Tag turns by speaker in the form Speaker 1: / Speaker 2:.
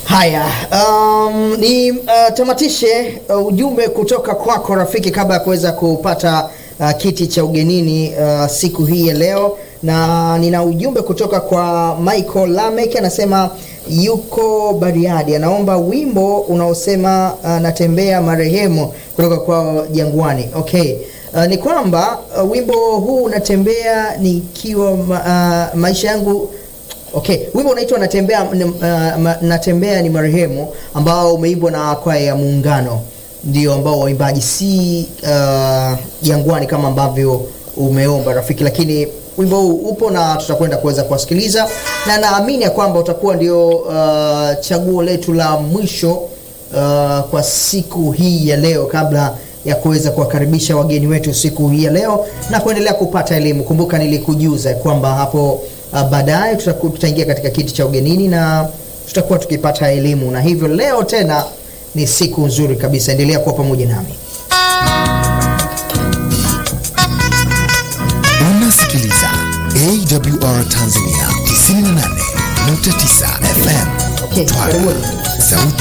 Speaker 1: Haya, um, ni uh, tamatishe uh, ujumbe kutoka kwako rafiki, kabla ya kuweza kupata uh, kiti cha ugenini uh, siku hii ya leo, na nina ujumbe kutoka kwa Michael Lamek, anasema yuko Bariadi, anaomba wimbo unaosema uh, natembea marehemu kutoka kwa Jangwani. Okay. Uh, ni kwamba uh, wimbo huu unatembea nikiwa ma, uh, maisha yangu Okay, wimbo unaitwa natembea, n- uh, ma- natembea ni marehemu ambao umeimbwa na kwaya ya Muungano, ndio ambao waimbaji si uh, Jangwani kama ambavyo umeomba rafiki, lakini wimbo huu upo na tutakwenda kuweza kuwasikiliza, na naamini ya kwamba utakuwa ndio uh, chaguo letu la mwisho uh, kwa siku hii ya leo kabla ya kuweza kuwakaribisha wageni wetu siku hii ya leo na kuendelea kupata elimu. Kumbuka nilikujuza kwamba hapo uh, baadaye tutaku- tutaingia katika kiti cha ugenini na tutakuwa tukipata elimu, na hivyo leo tena ni siku nzuri kabisa. Endelea kuwa pamoja nami.
Speaker 2: Unasikiliza AWR Tanzania 98.9 FM
Speaker 1: Okay,
Speaker 2: Twara,
Speaker 1: karibuni.
Speaker 2: sauti